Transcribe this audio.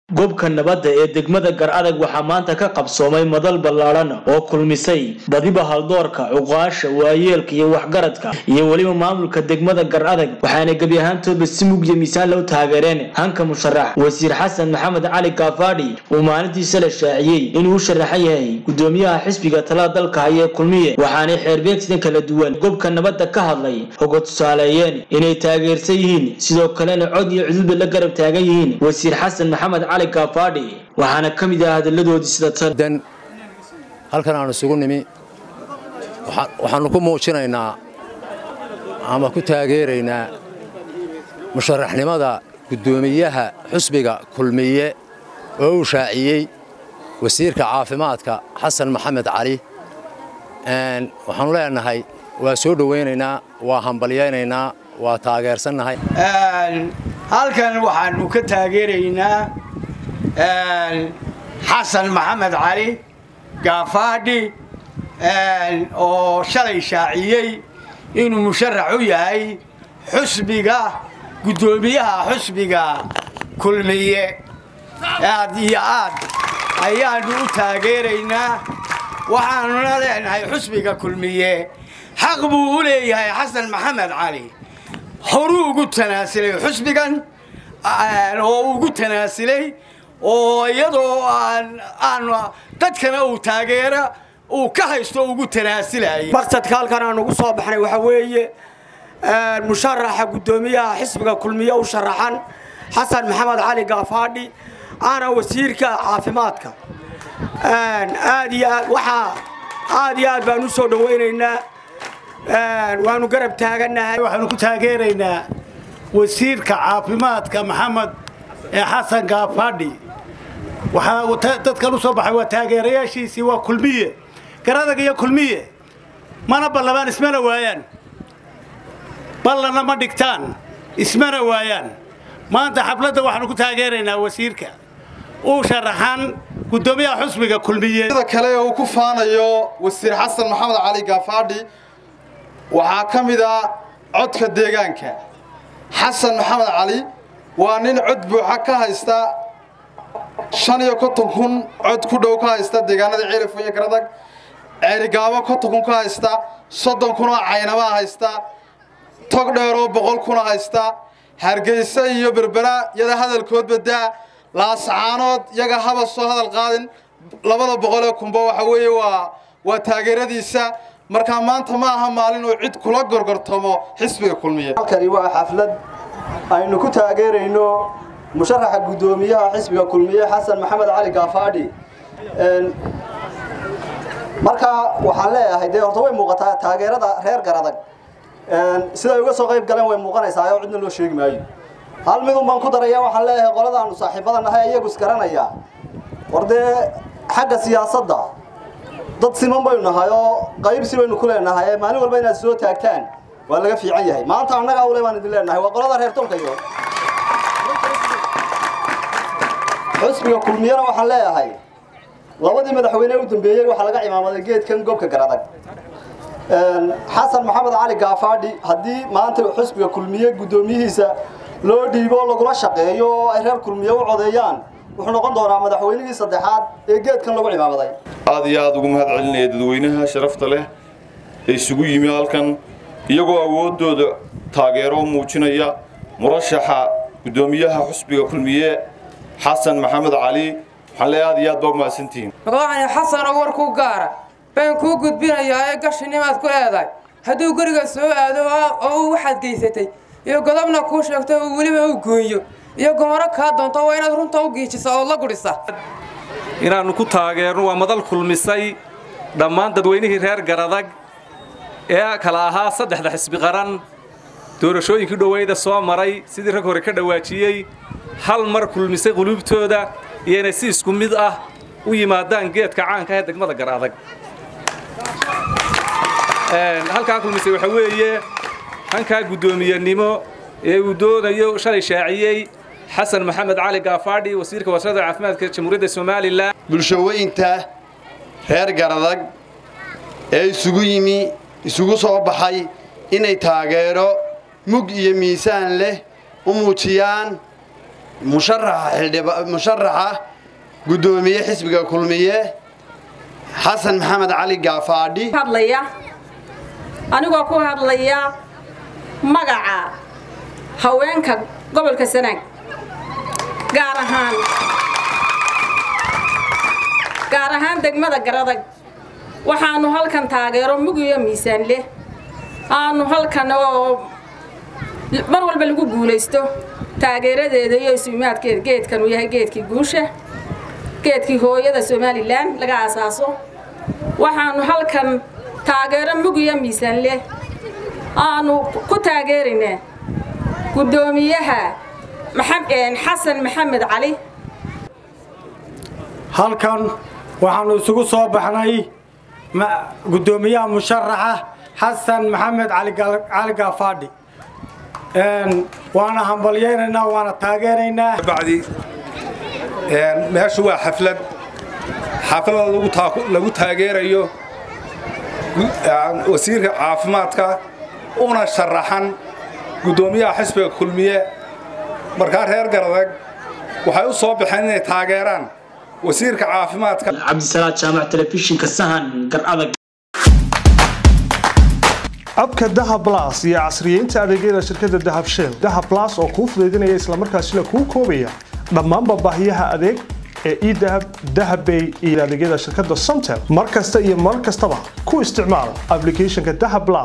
goobka nabadda ee degmada gar adag waxaa maanta ka qabsoomay madal ballaadhan oo kulmisay badiba haldoorka cuqaasha waayeelka iyo waxgaradka iyo weliba maamulka degmada gar adag waxaana gebi ahaantooba si mugya miisaan loo taageereen hanka musharax wasiir xasan maxamed cali kaafaadhi uu maalintiisa la shaaciyey inuu u sharaxan yahay gudoomiyaha xisbiga talada dalka haya ee kulmiye waxaanay xeerbeegsidan kala duwan goobka nabadda ka hadlay hoga tusaaleeyeen inay taageersan yihiin sidoo kalena cod iyo cududba la garab taagan yihiin wasiir xasan maxamed cali kaafaadhi waxaana ka mid ah hadalladoodii sida tan halkan aan isugu nimi waxaannu ku muujinaynaa ama ku taageeraynaa musharaxnimada guddoomiyaha xusbiga kulmiye oo uu shaaciyey wasiirka caafimaadka xasan maxamed cali waxaannu leenahay waa soo dhowaynaynaa waa hambalyaynaynaa waa taageersannahay halkan waxaannu ka taageeraynaa xasan maxamed cali gaafaadhi oo shalay shaaciyey inuu musharax u yahay xusbiga guddoomiyaha xusbiga kulmiye aad iyo aad ayaannu u taageeraynaa waxaannuna leenahay xusbiga kulmiye xaq buu u leeyahay xasan maxamed cali horuu ugu tanaasilay xusbigan oo ugu tanaasilay oo iyadoo aan dadkana uu taageera uu ka haysto ugu tanaasilaya maqsadka halkan aan ugu soo baxnay waxaa weeye musharaxa guddoomiyaha xisbiga kulmiye u sharaxan xasan maxamed cali gaafaadhi ana wasiirka caafimaadka aad iyo aad waxaa aad iyo aad baan u soo dhowaynaynaa waanu garab taagannahay waxaanu ku taageeraynaa wasiirka caafimaadka maxamed ee xasan gaafaadhi waxaa dadkan u soo baxay waa taageerayaashiisii waa kulmiye garadag iyo kulmiye mana ballabaan ismana waayaan ballanna ma dhigtaan ismana waayaan maanta xafladda waxaanu ku taageeraynaa wasiirka uu sharaxan guddoomiyaha xusbiga kulmiye sida kale uu ku faanayo wasiir xasan maxamed cali gaafaadhi waxaa ka mid ah codka deegaanka xasan maxamed cali waa nin cod buuxa ka haysta shan iyo konton kun cod ku dhow ka haysta deegaanada ceelifo iyo garadag ceerigaabo konton kun ka haysta soddon kunoo caynamaa haysta tog dheeroo boqol kuna haysta hargeysa iyo berbera yada hadalkoodba daa laasacaanood yaga haba soo hadal qaadin labada boqolee kunba waxa weeye waa waa taageeradiisa markaa maanta ma aha maalin uu cid kula gorgortamo xisbiga kulmiye halkani waa xaflad aynu ku taageerayno musharaxa guddoomiyaha xisbiga kulmiye xasan maxamed cali gaafaadhi markaa waxaan leeyahay dee horta way muuqataa taageerada reer garadag siday uga soo qayb galeen way muuqanaysaa oo cidna loo sheegi maayo hal midun baan ku daraya waxaan leeyahay qoladaanu saaxiibada nahay iyagu isgaranayaa war dee xagga siyaasadda dad siman baynu nahay oo qaybsi baynu ku leenahay maalin walba inaad soo taagtaan waa laga fiican yahay maanta annagaa ule baan idin leenahay waa qolada reer tolkayo xusbiga kulmiyana waxaan leeyahay labadii madaxweyne u dambeeyey waxaa laga cimaamaday geedkan gobka garadag xasan maxamed cali gaafaadhi haddii maanta xusbiga kulmiye guddoomiyihiisa loo dhiibo lagula shaqeeyo oo ay reer kulmiye u codeeyaan wuxuu noqon doonaa madaxweynihii saddexaad ee geedkan lagu cimaamaday aad iyo aad ugu mahad celinaya dadweynaha sharafta leh ee isugu yimi halkan iyagoo awooddooda taageero muujinaya murashaxa guddoomiyaha xusbiga kulmiye xasan maxamed cali waxaan leeyahay aad iyo aad baa umahadsantihiin maqaacani xasanoo war ku gaara baan kuu gudbinayaa ee gashinimaad ku leedahay hadduu guriga soo aado oo uu waxaad geysatay iyo godobna kuu sheegto uu weliba u gooyo iyo gomoro kaa doonto waa inaad runta u giijisa ood la gudhisa inaannu ku taageerno waa madal kulmisay dhammaan dadweynihii reer garadag ee kala ahaa saddexda xisbi qaran doorashooyinkii dhoweyda soo maray sidii rag hore ka dhawaajiyey hal mar kulmisay quluubtooda iyo inay si isku mid ah u yimaadaan geedka caanka ee degmada gar adag halkaa kulmisay waxaa weeye hankaa guddoomiyenimo ee uu doonayo shalay shaaciyey xasan maxamed cali gaafaadhi wasiirka wasaaradda caafimaadka jamhuuriyadda somalilan bulshaweynta reer garadag ee isugu yimi isugu soo baxay inay taageero mug iyo miisaan leh u muujiyaan musharaxa xildhiba musharaxa guddoomiye xisbiga kulmiye xasan maxamed cali gaafaadhi hadlaya anigoo ku hadlaya magaca haweenka gobolka sanaag gaar ahaan gaar ahaan degmada garadag waxaanu halkan taageero mugiyo miisaan leh aanu halkan oo mar walba lagu guulaysto taageeradeeda iyo isuimaadkeeda geedkan uu yahay geedkii guusha geedkii hooyada somalilan laga aasaaso waxaanu halkan taageero mugiyo miisaan leh aanu ku taageeraynaa guddoomiyaha xasan maxamed cali halkan waxaanu isugu soo baxnay guddoomiyaha musharaxa xasan maxamed cali gaafaadhi waana hambalyaynaynaa waana taageeraynaa bacdi meeshu waa xaflad xaflada lagu taageerayo wasiirka caafimaadka una sharaxan guddoomiyaha xisbiga kulmiye markaa reer garadag waxay u soo baxeen inay taageeraan wasiirka caafimaadka cabdisalaad jaamac telefishinka sahan garadag abka dahab blas iyo casriyeynta adeegyada shirkadda dahab shell dahab blas oo kuu fudaydinaya islamarkaasina kuu koobaya dhammaanba baahiyaha adeeg ee edahab dahabbay iyo adeegyada shirkadda somtel mar kasta iyo mar kastaba ku isticmaal ablicathonka dahab blas